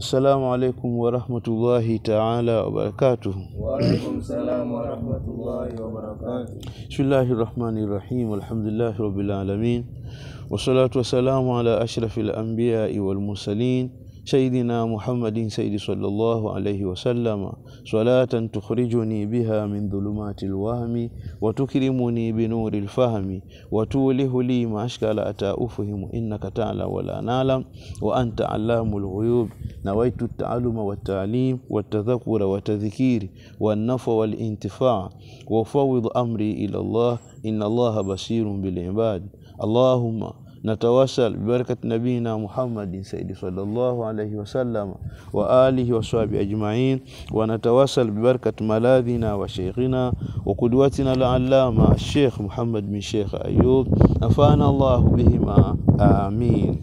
Assalamu alaikum warahmatullahi taala wabarakatuh. Waalaikum salam warahmatullahi wabarakatuh. Bismillahi rahmani rahim. Alhamdulillahi rabbil alamin wassalatu wassalamu ala ashrafil anbiyai wal mursalin سيدنا محمد سيد صلى الله عليه وسلم صلاة تخرجني بها من ظلمات الوهم وتكرمني بنور الفهم وتوله لي ما أشكال أتى أفهم إنك تعلم ولا نعلم وأنت علام الغيوب نويت التعلم والتعليم والتذكر والتذكير والنفع والانتفاع وفوض أمري إلى الله إن الله بصير بالعباد اللهم نتواصل ببركة نبينا محمد سيد صلى الله عليه وسلم وآله وصحبه أجمعين ونتواصل ببركة ملاذنا وشيخنا وقدوتنا العلامة الشيخ محمد بن شيخ أيوب نفعنا الله بهما آمين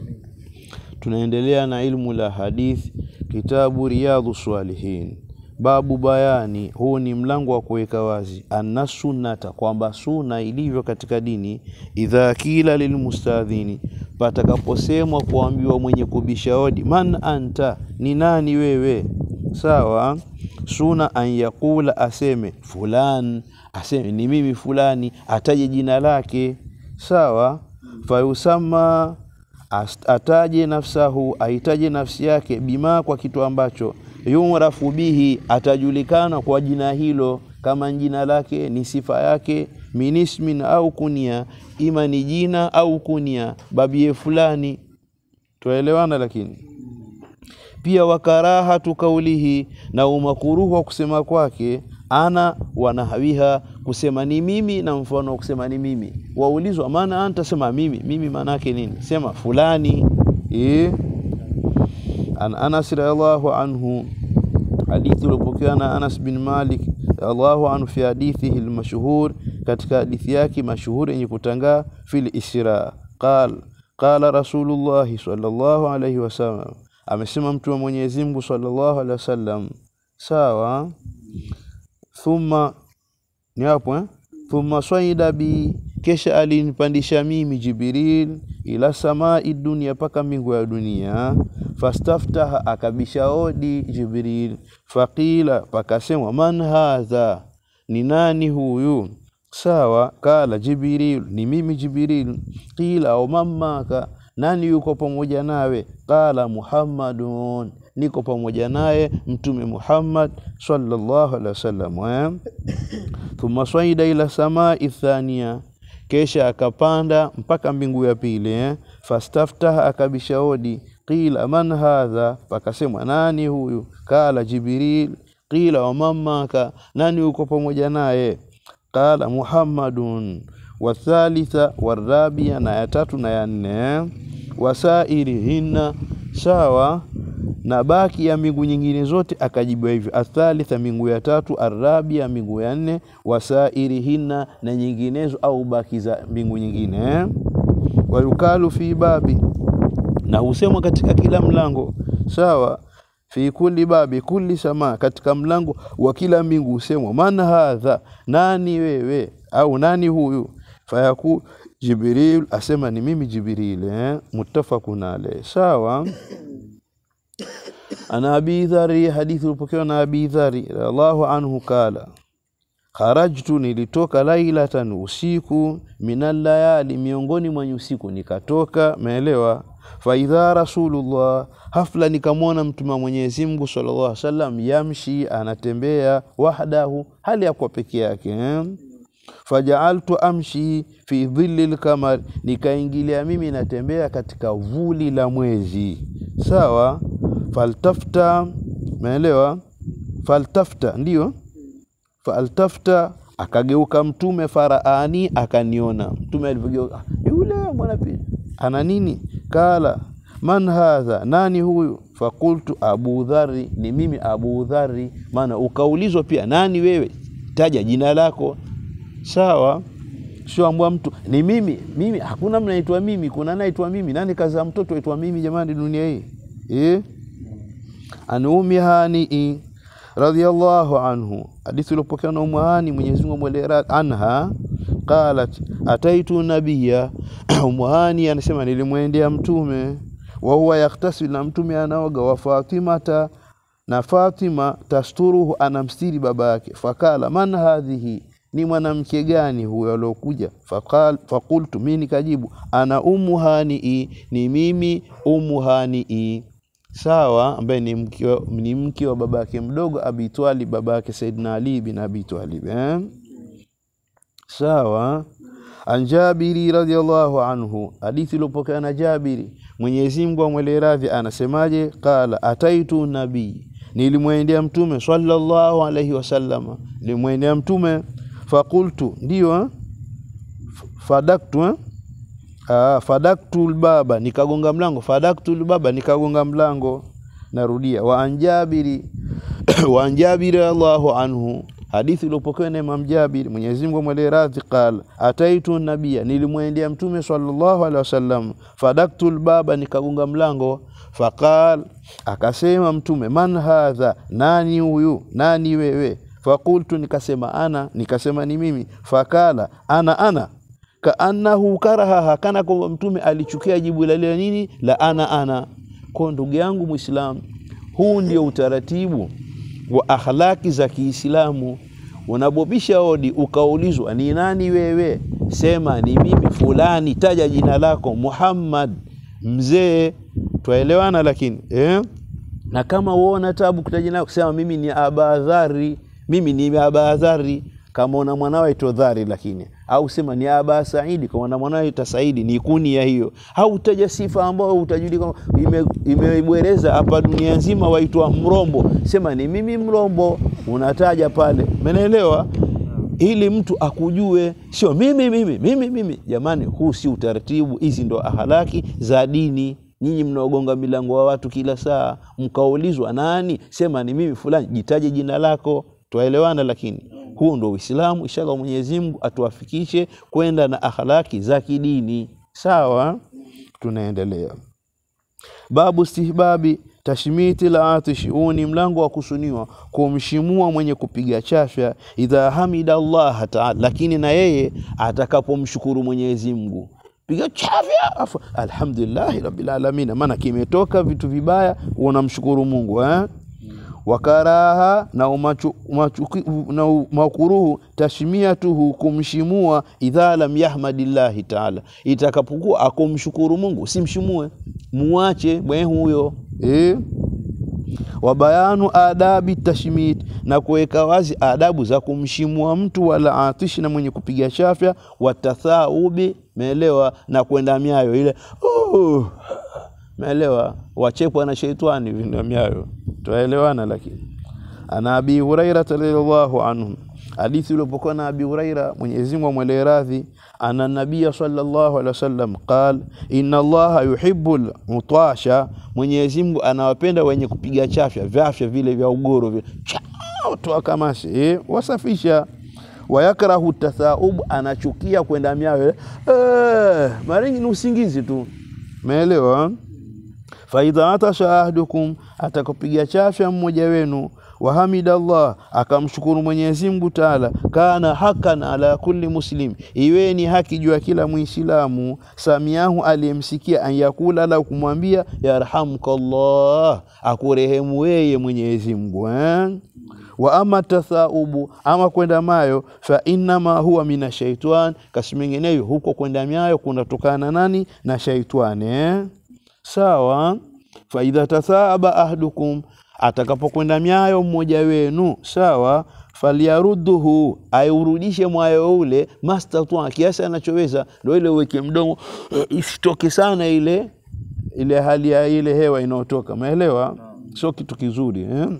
tunaendelea na ilmu la hadith kitabu riyadhu swalihin babu bayani huu ni mlango wa kuweka wazi anna sunnata kwamba suna ilivyo katika dini idha kila lilmustadhini patakaposemwa kuambiwa mwenye kubisha hodi man anta ni nani wewe sawa suna an yaqula aseme fulan aseme ni mimi fulani ataje jina lake sawa fayusama ataje nafsahu aitaje nafsi yake bima kwa kitu ambacho yurafu bihi atajulikana kwa jina hilo kama jina lake ni sifa yake minismin au kunia ima ni jina au kunia babie fulani tuelewana lakini pia wakarahatu kaulihi na umakuruhu wa kusema kwake ana wanahawiha kusema ni mimi na mfano wa kusema ni mimi waulizwa maana anta sema mimi mimi maana yake nini sema fulani e? an anas radhiallahu anhu hadithi uliopokewa na Anas bin Malik radhiallahu anhu fi hadithihi almashhur katika hadithi yake mashuhuri yenye kutangaa fil isra qal qala rasulullah sallallahu alayhi wasallam amesema mtu wa Mwenyezi Mungu sallallahu alayhi wasallam sawa thumma ni hapo eh? thumma swaida bi kesha alinipandisha mimi Jibril ila samai dunia paka mbingu ya dunia fastaftaha akabisha hodi Jibril faqila pakasemwa man hadha ni nani huyu sawa kala Jibril ni mimi Jibril qila au mamaka nani yuko pamoja nawe qala Muhammadun niko pamoja naye mtume Muhammad sallallahu alaihi wasallam eh? thumma swaida ila samai thania kesha akapanda mpaka mbingu ya pili eh? fastaftaha akabisha hodi qila man hadha pakasemwa nani huyu kala jibril qila wa mamaka nani uko pamoja naye qala muhammadun wathalitha warabia na ya tatu na ya nne wasairihinna sawa na baki ya mingu nyingine zote akajibiwa hivyo athalitha mingu ya tatu arabia mingu ya nne wasairihinna na nyinginezo au baki za mbingu nyingine eh? wayukalu fi babi na husemwa katika kila mlango sawa fi kulli babi kulli sama katika mlango wa kila mbingu husemwa man hadha nani wewe au nani huyu fayaku jibril asema ni mimi jibril eh? muttafaqun alayh sawa ana abi dhari hadithi ulipokewa na abi dhari radhiallahu anhu kala kharajtu nilitoka lailatan usiku minal layali miongoni mwa usiku nikatoka meelewa faidha rasulullah hafla nikamwona mtume wa Mwenyezi Mungu sallallahu alaihi wasallam yamshi anatembea wahdahu hali ya kwa peke yake eh? fajaaltu amshi fi dhilli lkamar nikaingilia mimi natembea katika vuli la mwezi sawa faltafta meelewa faltafta ndio faltafta akageuka mtume faraani akaniona mtume alivyogeuka yule mwana ana nini kala man hadha nani huyu fakultu abu dhari ni mimi abu dhari maana ukaulizwa pia nani wewe taja jina lako sawa sio ambwa mtu ni mimi mimi hakuna mnaitwa mimi kuna naitwa mimi nani kaza mtoto aitwa mimi jamani dunia hii eh an ummi hani radhiyallahu anhu hadithi iliyopokewa na ummu hani Mwenyezi Mungu amwelea anha qalat ataitu nabiyya ummu hani anasema nilimwendea mtume wa huwa yaktasil na mtume anaoga wa fatimata na fatima tasturuhu anamstiri baba yake fakala man hadhihi ni mwanamke gani huyo aliokuja Fakal- fakultu mi nikajibu ana umu hanii ni mimi umu hanii sawa ambaye ni mke wa- ni mke wa baba yake mdogo abi Twalib baba yake saidina ali bin abi Twalib eh? sawa an Jabiri radhiallahu anhu, hadithi iliyopokea na Jabiri, Mwenyezi Mungu amwele radhi, anasemaje? Qala ataitu nabii, nilimwendea mtume sallallahu alaihi wasallama, nilimwendea mtume fakultu, ndio eh? F- fadaktu eh? Ah, fadaktu lbaba, nikagonga mlango. Fadaktu lbaba, nikagonga mlango. Narudia, wa an Jabiri wa an Jabiri radhiallahu anhu hadithi iliyopokewa na Imam Jabir, Mwenyezi Mungu amwele radhi, qala ataitu nabia, nilimwendea mtume sallallahu alaihi wasallam, fadaktu lbaba, nikagonga mlango. Faqal, akasema mtume, man hadha, nani huyu, nani wewe? Fakultu, nikasema ana, nikasema ni mimi. Fakala ana ana kaannahu karahaha, kana kwamba mtume alichukia jibu la lile nini la ana ana. Kwa ndugu yangu Muislamu, huu ndio utaratibu wa akhlaki za Kiislamu. Unabobisha hodi ukaulizwa ni nani wewe, sema ni mimi fulani, taja jina lako Muhammad mzee. Twaelewana lakini eh? na kama uona tabu kutaja jina lako, sema mimi ni Abadhari, mimi ni Abadhari kama una mwanawe aitwa Dhari, lakini au sema ni Aba Saidi kama una mwanawe aitwa Saidi, ni kuni ya hiyo, au utaja sifa ambayo utajulika ime- imebwereza hapa dunia nzima, waitwa Mrombo, sema ni mimi Mrombo, unataja pale, umeelewa? ili mtu akujue, sio mimi mimi mimi mimi. Jamani, huu si utaratibu. Hizi ndo ahalaki za dini. Nyinyi mnaogonga milango wa watu kila saa, mkaulizwa nani, sema ni mimi fulani, jitaje jina lako, twaelewana. Lakini huu ndo Uislamu. Inshallah, Mwenyezi Mungu atuwafikishe kwenda na ahalaki za kidini. Sawa, tunaendelea. Babu stihbabi tashmiti la atishi, huu ni mlango wa kusuniwa kumshimua mwenye kupiga chafya, idha hamida Allah taala, lakini na yeye atakapomshukuru Mwenyezi Mungu piga chafya afu alhamdulillahi rabbil alamin, maana kimetoka vitu vibaya, unamshukuru Mungu eh? wakaraha na umachu, umachuki, na makuruhu tashmiatuhu kumshimua idha lam yahmadillahi taala, itakapokuwa akumshukuru Mungu simshimue, muache bwe huyo eh? wa bayanu adabi tashmit, na kuweka wazi adabu za kumshimua mtu wala atishi na mwenye kupiga chafya, watathaubi meelewa, na kwenda miayo ile uh, meelewa, wachekwa na sheitani vinda miayo, twaelewana. Lakini ana abi huraira radhiyallahu anhu, hadithi iliyopokuwa na abi Huraira, Mwenyezi Mungu amwele radhi, ana nabia sallallahu alaihi wasallam qal inna allaha yuhibbul mutasha, Mwenyezi Mungu anawapenda wenye kupiga chafya vyafya vile vya ugoro vile chao toa kamasi eh, wasafisha wayakrahu tathaub, anachukia kwenda miayo eh, mara nyingi ni usingizi tu, umeelewa? faidha atasha ahdukum, atakapiga chafya mmoja wenu, wahamida Allah, akamshukuru Mwenyezi Mungu Taala, kana hakan ala kulli muslim, iwe ni haki juu ya kila Muislamu, samiahu, aliyemsikia, an yakula la kumwambia yarhamukallah, akurehemu weye Mwenyezi Mungu eh? wa ama tathaubu, ama kwenda mayo, fa innama huwa mina shaitan, kasi mengineyo huko kwenda mayo kunatokana nani na shaitani eh? Sawa. faidha tathaaba ahdukum, atakapokwenda myayo mmoja wenu, sawa, falyarudduhu, aurudishe mwayo ule, mastatwa, kiasi anachoweza. Ndo ile uweke mdomo isitoke sana ile ile hali ya ile hewa inayotoka, umeelewa? Sio kitu kizuri eh?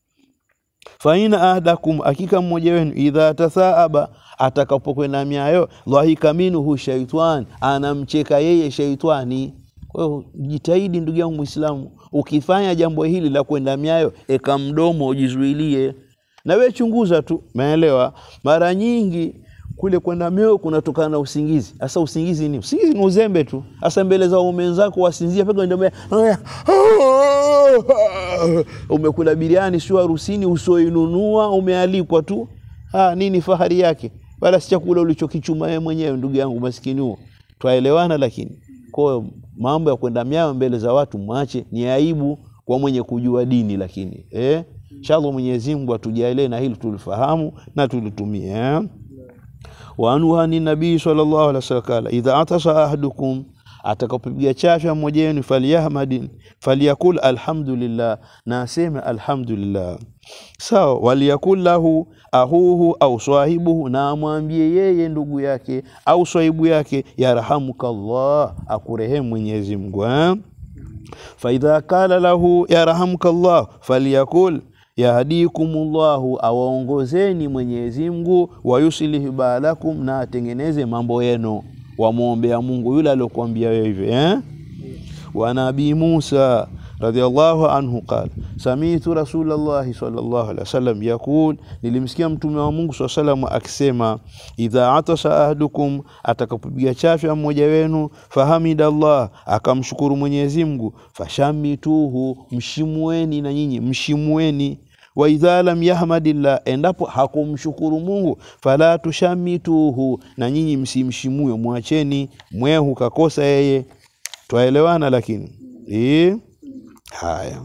faina ahdakum, hakika mmoja wenu idha tathaaba, atakapokwenda myayo, dhahika minhu shaitwan, anamcheka yeye shaitani. Kwa hiyo jitahidi, ndugu yangu Muislamu, ukifanya jambo hili la kwenda myayo, eka mdomo ujizuilie, na we chunguza tu, umeelewa? Mara nyingi kule kwenda myayo kunatokana na usingizi. Sasa usingizi ni usingizi ni uzembe tu. Sasa mbele za waume wenzako wasinzia peka ndio umekula biriani sio harusini, usioinunua umealikwa tu. Ah, nini fahari yake? Wala si chakula ulichokichuma wewe mwenyewe, ndugu yangu maskini huo. Twaelewana lakini Kwa hiyo mambo ya kwenda myayo mbele za watu mwache, ni aibu kwa mwenye kujua dini. Lakini eh, inshallah Mwenyezi Mungu atujalie na hili tulifahamu na tulitumie eh? wa anhu ani nabii sallallahu alaihi wasallam kala idha atasa ahadukum atakapopiga chafya mmoja wenu falyahmadin falyakul alhamdulillah, na aseme alhamdulillah. Sawa, waliyakul lahu ahuhu au swahibuhu, na amwambie yeye ndugu yake au swahibu yake, yarhamukallah, akurehemu Mwenyezi Mungu eh? faidha kala lahu yarhamukallah falyakul yahdikumullahu, awaongozeni Mwenyezi Mungu, wayuslihi balakum, na atengeneze mambo yenu. Wamwombea Mungu yule aliyokuambia wewe hivyo eh? wa nabii Musa radhiallahu anhu qala samitu rasulallahi sallallahu alaihi wasallam yaqul, nilimsikia mtume wa Mungu sallallahu alaihi wasallam akisema, idha atasa ahadukum, atakapopiga chafya mmoja wenu, fahamidallah, akamshukuru Mwenyezi Mungu, fashamituhu, mshimueni na nyinyi mshimueni wa idha lam yahmadillah, endapo hakumshukuru Mungu, fala tushamituhu, na nyinyi msimshimue, mwacheni mwehu, kakosa yeye. Twaelewana? Lakini e, haya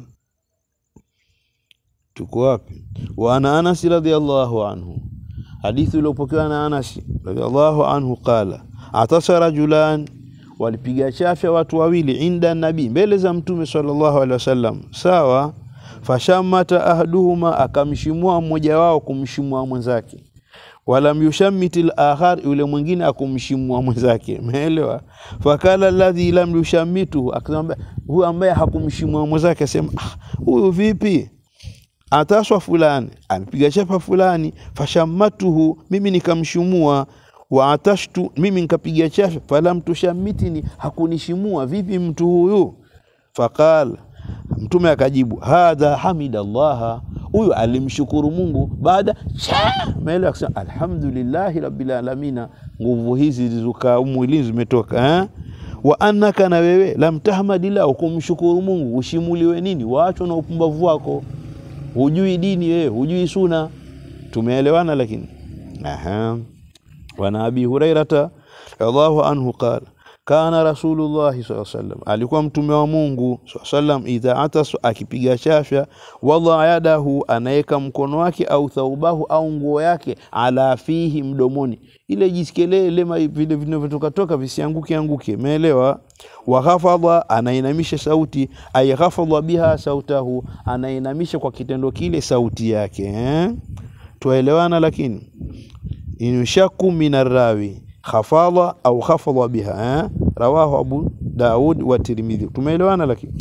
tuko wapi? wa ana Anas radhiallahu anhu, hadithi iliyopokewa na Anas radhiallahu anhu qala atasa rajulan, walipiga chafya watu wawili, inda nabii, mbele za Mtume sallallahu alaihi wasallam, sawa fashamata ahaduhuma, akamshimua mmoja wao kumshimua mwenzake. Walam yushammiti al-akhar, yule mwingine akumshimua mwenzake. Umeelewa? Fakala alladhi lam yushammituhu, akasema huyu ambaye hakumshimua mwenzake asema, ah, huyu vipi? Ataswa fulani amepiga chapa fulani, fashammatuhu, mimi nikamshimua wa atashtu, mimi nikapiga chapa, falam tushammitini, hakunishimua. Vipi mtu huyu? Faqala Mtume akajibu hadha hamidallaha, huyu alimshukuru Mungu baada maele akasema alhamdulillahi rabbil alamina. Nguvu hizi zilizokaa mwilini zimetoka eh? wa annaka, na wewe lam tahmadillah, ukumshukuru Mungu ushimuliwe nini? Waachwa na upumbavu wako, hujui dini wewe, hujui suna. Tumeelewana? Lakini aha, wana abi hurairata radhiallahu anhu qala kana rasulullahi saa sallam, alikuwa mtume wa Mungu saa sallam, idha atas, akipiga chafya, wada yadahu, anaweka mkono wake, au thaubahu, au nguo yake, ala fihi, mdomoni, ile jisikelele vile vinavyotokatoka visianguke anguke, umeelewa? Wa ghafadha, anainamisha sauti, ay ghafadha biha sautahu, anainamisha kwa kitendo kile sauti yake eh? Twaelewana? Lakini inshaku min arrawi khafadha au khafadha biha eh? Rawahu Abu Daud wa Tirmidhi. Tumeelewana? Lakini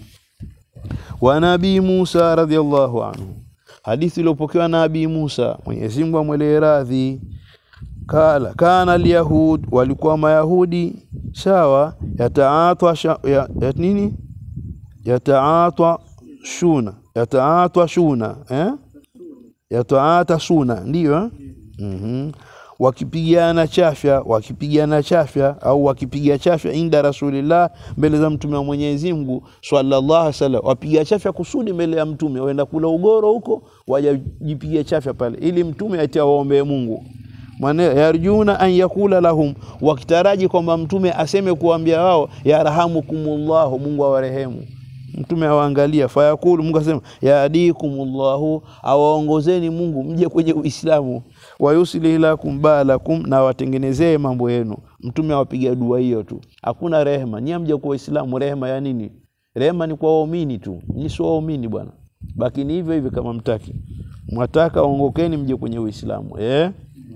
wa Nabii Musa radhiallahu anhu, hadithi iliyopokewa na Nabii Musa, Mwenyezi Mungu amwelee radhi, kala kana alyahud, walikuwa Mayahudi sawa, yataatwa ya, ya, nini yataatwa shuna yataatwa shuna eh? yataata shuna ndiyo eh? mm -hmm wakipigana chafya wakipigana chafya au wakipiga chafya inda rasulillah, mbele za mtume wa Mwenyezi Mungu sallallahu alaihi wasallam. Wapiga chafya kusudi mbele ya mtume, waenda kula ugoro huko, wajajipiga chafya pale, ili mtume ati awaombee Mungu mwana yarjuna an yakula lahum, wakitaraji kwamba mtume aseme kuambia wao yarhamukumullahu, Mungu awarehemu. Mtume awaangalia, fayakulu, Mungu asema yahdikumullahu, awaongozeni Mungu mje kwenye Uislamu wayuslih lakum balakum, na watengenezee mambo yenu. Mtume awapiga dua hiyo tu, hakuna rehema. Nyie mje kwa Uislamu, rehema ya nini? Rehema ni kwa waumini tu, nyinyi sio waumini bwana, bakini hivyo hivyo kama mtaki. Mwataka ongokeni, mje kwenye Uislamu eh?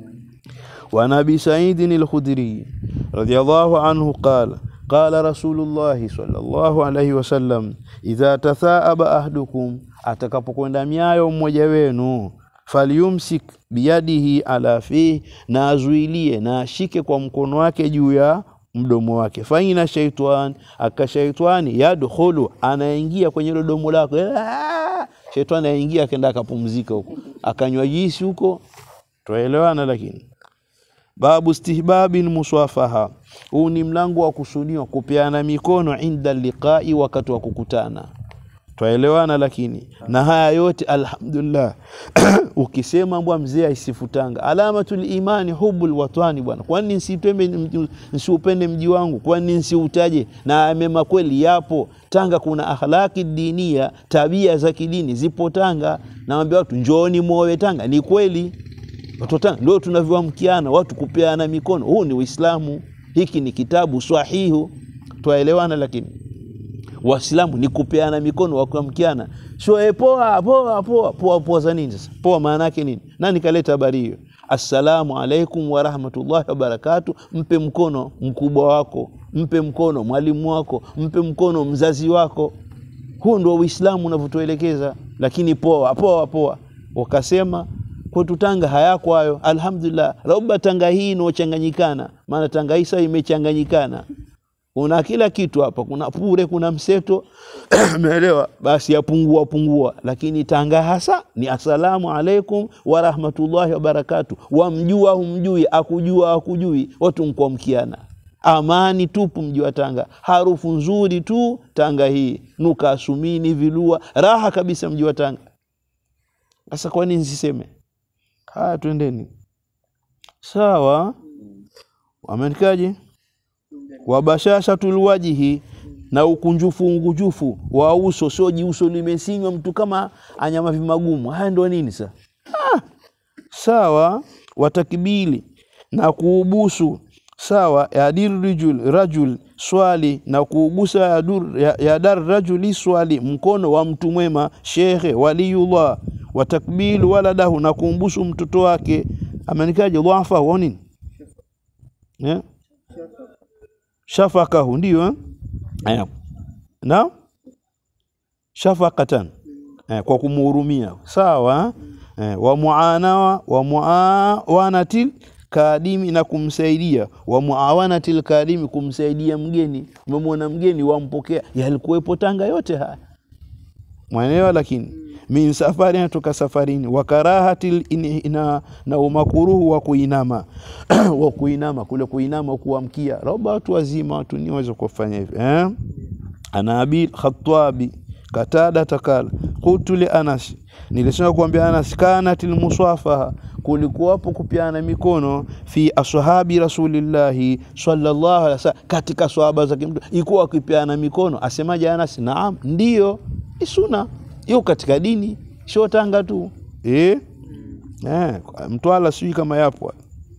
wa Nabi Saidin al-Khudri radhiyallahu anhu qala qala Rasulullahi sallallahu alayhi wasallam, idha tathaaba ahdukum, atakapokwenda miayo mmoja wenu falyumsik biyadihi ala fihi, na azuilie na ashike kwa mkono wake juu ya mdomo wake. Faina shaitan, aka shaitani yadkhulu, anaingia kwenye ile domo lako, shaitani anaingia akaenda akapumzika huko akanywa jisi huko. Twaelewana? Lakini babu stihbabin muswafaha, huu ni mlango wa kusudiwa kupeana mikono inda liqai, wakati wa kukutana twaelewana lakini na haya yote alhamdulillah ukisema mbwa mzee aisifutanga alamatul imani hubul watani bwana kwani nsipende nsiupende mji wangu kwani nsiutaje na mema kweli yapo tanga kuna akhlaki dinia tabia za kidini zipo tanga nawambia watu njooni mwowe tanga ni kweli watu wa tanga ndio tunavyoamkiana watu kupeana mikono huu ni uislamu hiki ni kitabu swahihu twaelewana lakini waislamu ni kupeana mikono wakuamkiana sio eh, poa poa poa poa poa za nini sasa poa maana yake nini nani kaleta habari hiyo assalamu alaikum warahmatullahi wabarakatu mpe mkono mkubwa wako mpe mkono mwalimu wako mpe mkono mzazi wako huu ndio uislamu unavyotuelekeza lakini poa poa poa wakasema kwetu tanga hayako hayo alhamdulillah rauba tanga hii inaochanganyikana maana tanga hii sasa imechanganyikana kuna kila kitu hapa kuna pure kuna mseto umeelewa basi yapungua pungua lakini tanga hasa ni assalamu alaikum warahmatullahi wabarakatu wamjua humjui akujua akujui watu mkuamkiana amani tupu mji wa tanga harufu nzuri tu tanga hii nuka asumini vilua raha kabisa mji wa tanga sasa kwa nini nsiseme haya twendeni sawa wamenikaje wabashashatul wajihi na ukunjufu ungujufu wa uso sio jiuso limesinywa mtu kama anyama vimagumu haya ndo nini sa ah, sawa watakbili na kuubusu sawa yadir rajul, rajul swali na kuubusa yadur, ya- yadar rajuli swali mkono wa mtu mwema shekhe waliyullah watakbilu waladahu na kuumbusu mtoto wake amenikaje dhafa wa nini yeah? shafakahu ndio eh? Eh, na shafaqatan eh, kwa kumhurumia sawa eh, wa muanawa wa muawanatil kadimi na kumsaidia wa muawanatil kadimi kumsaidia mgeni umemwona mgeni wampokea yalikuwepo tanga yote haya mwaelewa lakini min safari natoka safarini wa karahatil in- na, na umakuruhu wa kuinama wa kuinama kule kuinama kuamkia roba watu wazima watu ni waweza kufanya hivi eh? ana abi khatabi katada takala qultu li anas nilisema kuambia anas kanat almusafaha kulikuwapo kupiana mikono fi ashabi rasulillahi sallallahu alaihi wasallam katika swahaba za kimtu ikuwa wakipiana mikono asemaje anas naam ndio ni sunna hiyo katika dini sio tanga tu eh eh mtwala sijui kama yapo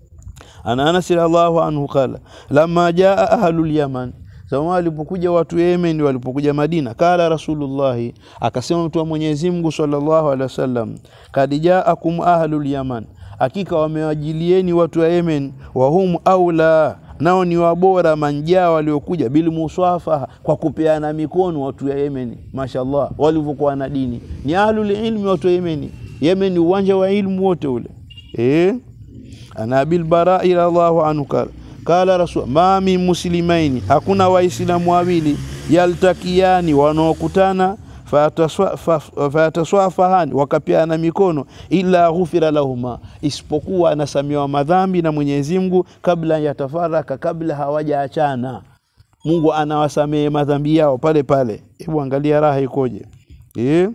ana Anas radhiallahu anhu qala lamma jaa ahlul yaman Zama walipokuja watu Yemen walipokuja Madina, kala Rasulullahi, akasema mtu wa Mwenyezi Mungu sallallahu alaihi wasallam, kad jaakum ahlul yaman, hakika wamewajilieni watu wa Yemen, wahum aula nao ni wabora manjaa waliokuja bil musafaha, kwa kupeana mikono watu ya Yemen. Mashallah, walivyokuwa na dini ni ahlul ilmi watu wa Yemen. Yemen ni uwanja wa ilmu wote ule eh ana abil barai radhiallahu anhu kala kala rasul ma min muslimaini, hakuna waislamu wawili yaltakiani, wanaokutana fayataswa- fa- fayataswafahani, wakapiana mikono, illa ghufira lahuma, isipokuwa anasamewa madhambi na Mwenyezi Mungu kabla yatafaraka, kabla hawajaachana. Mungu anawasamehe madhambi yao pale pale. Hebu angalia raha ikoje eh?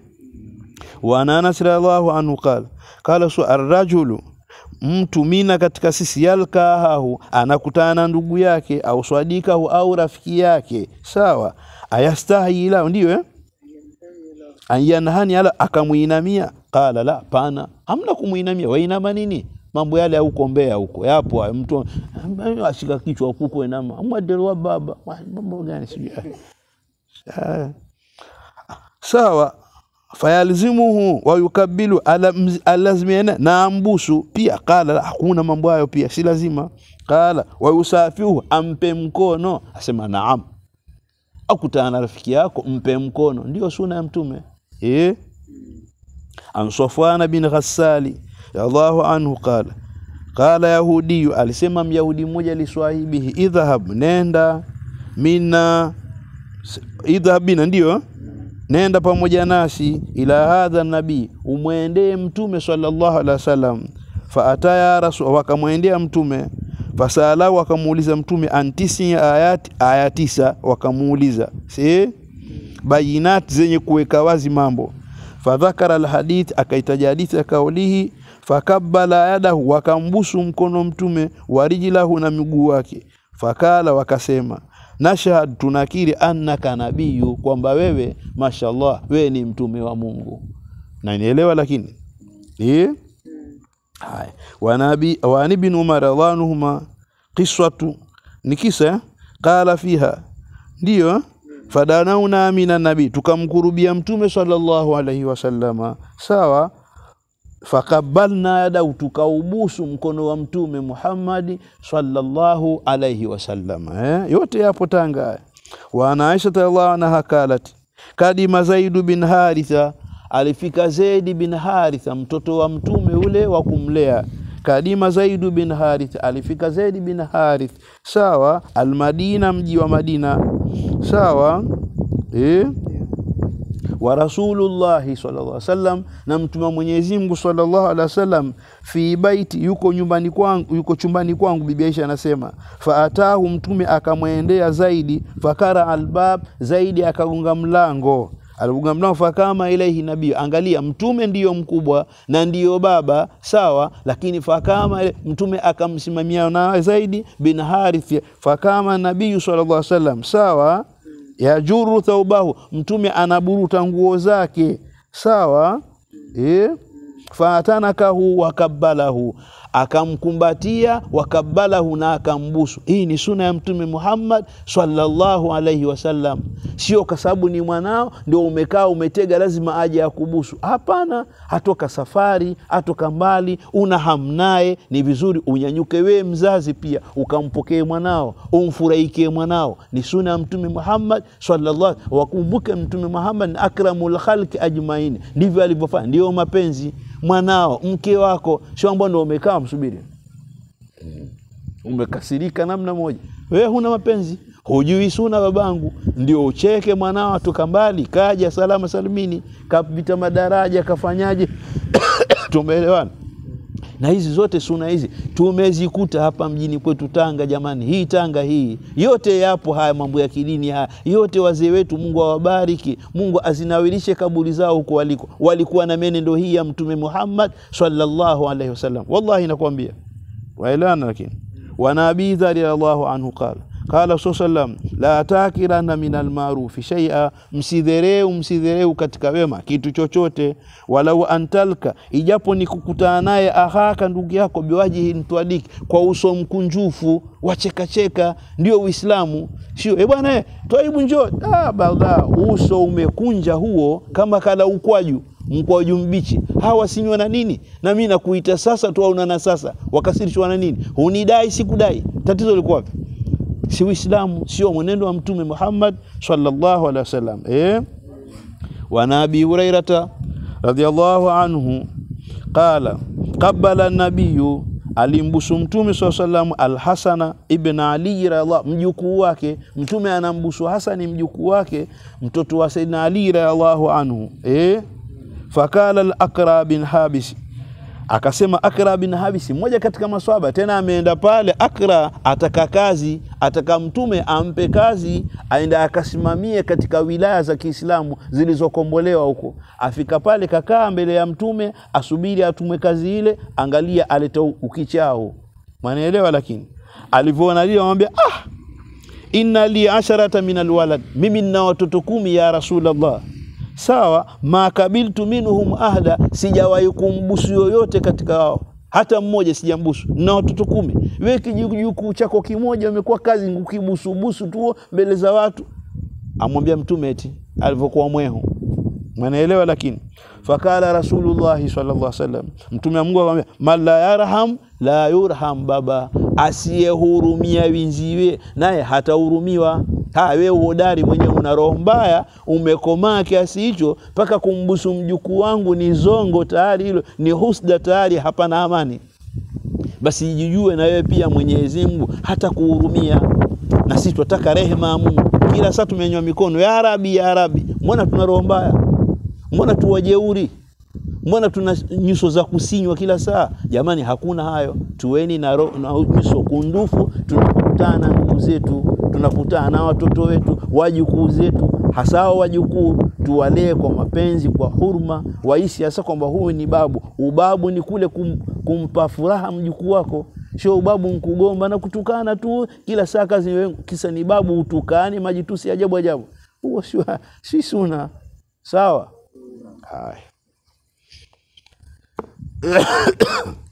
wa an Anas radhiallahu anhu qala qala su arrajulu mtu mina katika sisi yalkahahu anakutana na ndugu yake au swadikahu au rafiki yake sawa ayastahi lao ndio eh? anyanhani ala akamuinamia qala la pana hamna kumuinamia wainama nini mambo yale ya huko Mbeya huko yapo hayo. mtu ashika kichwa huko inama mwadelwa baba Wa- mambo gani sijui Ah. sawa fayalzimuhu wayukabilu alam- alazimiana na ambusu pia qala la, hakuna mambo hayo pia si lazima qala wayusafihu ampe mkono asema naam akutana na rafiki yako mpe mkono ndio suna ya mtume eh an Safwana bin Ghassali radhiallahu anhu qala qala yahudiyu alisema myahudi mmoja liswahibihi idhhab nenda mina idhhab bina ndio eh? nenda pamoja nasi ila hadha nabii umwendee mtume sallallahu alaihi wasallam faataya rasul wakamwendea mtume fasalahu wakamuuliza mtumi antisi ayati aya tisa wakamuuliza si bayinat zenye kuweka wazi mambo fadhakara alhadith akaitaja hadithi ya kaulihi fakabbala yadahu wakambusu mkono mtume warijlahu na miguu wake fakala wakasema nashhad tunakiri annaka nabiyu kwamba wewe mashallah wewe ni mtume wa Mungu na nielewa lakini eh haya wanabi wa ibn umar radhiallahu qiswatu ni kisa eh? qala fiha ndio eh? fadanauna mina nabii tukamkurubia mtume sallallahu alaihi wasallama sawa fakabalna yadau tukaubusu mkono wa mtume Muhammadi sallallahu alaihi wasallama eh? yote yapo Tanga haya. wa ana Aisha radhiallahu anha kalat kadima Zaidu bin Haritha alifika Zaidi bin Haritha mtoto wa mtume ule wa kumlea kadima Zaidu bin Harith alifika Zaidi bin Harith sawa almadina mji wa Madina sawa eh? wa rasulullahi sallallahu alaihi wasallam na mtume wa Mwenyezi Mungu sallallahu alaihi wasallam fi baiti yuko nyumbani kwangu yuko chumbani kwangu bibi Aisha anasema faatahu mtume akamwendea zaidi fakara albab zaidi akagonga mlango alipogonga mlango fakama ilaihi nabii angalia mtume ndiyo mkubwa na ndiyo baba sawa lakini fakama ile- mtume akamsimamia na zaidi bin harith fakama nabii sallallahu alaihi wasallam sawa yajuru thaubahu mtume anaburuta nguo zake sawa eh? fatanakahu wakabbalahu akamkumbatia wakabbalahu na akambusu hii ni suna ya mtume muhammad sallallahu alaihi wasallam sio kwa sababu ni mwanao ndio umekaa umetega lazima aje akubusu hapana atoka safari atoka mbali una hamnaye ni vizuri unyanyuke wee mzazi pia ukampokee mwanao umfurahikie mwanao ni suna ya mtume muhammad sallallahu wakumbuke mtume muhammad ni akramul khalqi ajmain ndivyo alivyofanya ndio mapenzi mwanao mke wako sio ambao ndo umekaa msubiri umekasirika namna moja wewe huna mapenzi hujui suna babangu ndio ucheke mwanao atoka mbali kaja salama salimini kapita madaraja kafanyaje tumeelewana na hizi zote suna hizi tumezikuta hapa mjini kwetu Tanga. Jamani, hii Tanga hii yote yapo haya mambo ya kidini haya yote. Wazee wetu Mungu awabariki, Mungu azinawilishe kaburi zao huko waliko, walikuwa na menendo hii ya Mtume Muhammad sallallahu alaihi wasallam. Wallahi nakwambia waelana. Lakini wana Abi Dhari radhiallahu anhu qala qala sa sallam la takirana min almarufi shaia, msidhereu msidhereu katika wema kitu chochote. Walau antalka, ijapo ni kukutana naye ahaka, ndugu yako, biwajihi mtwadiki, kwa uso mkunjufu wachekacheka, ndio Uislamu. Sio e bwana eh, twaibu njoo ah, bada uso umekunja huo kama kala ukwaju mkwaju mbichi, hawa sinywa na nini? Na mimi nakuita sasa tu, aunana sasa, wakasirishwa na nini? Hunidai sikudai, tatizo liko wapi? si Uislamu, sio mwenendo wa Mtume Muhammad sallallahu alaihi wasallam. Eh, wana Abi Hurairata radhiallahu anhu qala qabala nabiyu alimbusu Mtume saa salam Alhasana ibn Ali radhiallahu mjukuu wake. Mtume anambusu Hasani mjukuu wake, mtoto wa Saidina Ali radhiallahu anhu. Eh, fakala al-Aqra bin Habis akasema Akra bin Habisi, mmoja katika maswaba, tena ameenda pale. Akra ataka kazi, ataka mtume ampe kazi, aende akasimamie katika wilaya za Kiislamu zilizokombolewa huko. Afika pale, kakaa mbele ya mtume, asubiri atumwe kazi ile. Angalia, aleta ukichao, mwanaelewa. Lakini alivyoona lile, amwambia ah, inna li asharata min alwalad, mimi nina watoto kumi ya Rasulullah sawa makabiltu minhum ahda, sijawahi kumbusu yoyote katika wao hata mmoja sijambusu, na watoto kumi. We kijukuu chako kimoja umekuwa kazi kukibusubusu tu mbele za watu. Amwambia mtume eti alivyokuwa mwehu, mwanaelewa. Lakini fakala Rasulullahi sallallahu alaihi wasallam, mtume wa Mungu akamwambia man la yarham la yurham, baba asiyehurumia winziwe naye hatahurumiwa. Ha, wewe uhodari mwenyewe, una roho mbaya, umekomaa kiasi hicho mpaka kumbusu mjukuu wangu ni zongo tayari, hilo ni husda tayari, hapana amani. Basi jijue na wewe pia Mwenyezi Mungu hata kuhurumia, na sisi tunataka rehema ya Mungu. Kila saa tumenywa mikono ya Rabi, ya Rabi. Mbona tuna roho mbaya? Mbona tuwajeuri? Mbona tuna nyuso za kusinywa kila saa? Jamani, hakuna hayo. Tuweni na, ro, na nyuso kundufu tunapokutana na ndugu zetu tunakutana na watoto wetu wajukuu zetu, hasa hao wajukuu tuwalee kwa mapenzi, kwa hurma, waishi hasa kwamba huyu ni babu. Ubabu ni kule kum, kumpa furaha mjukuu wako, sio ubabu nkugomba na kutukana tu kila saa kazi wewe, kisa ni babu utukane majitusi ajabu ajabu. Huo sio si suna sawa. Haya.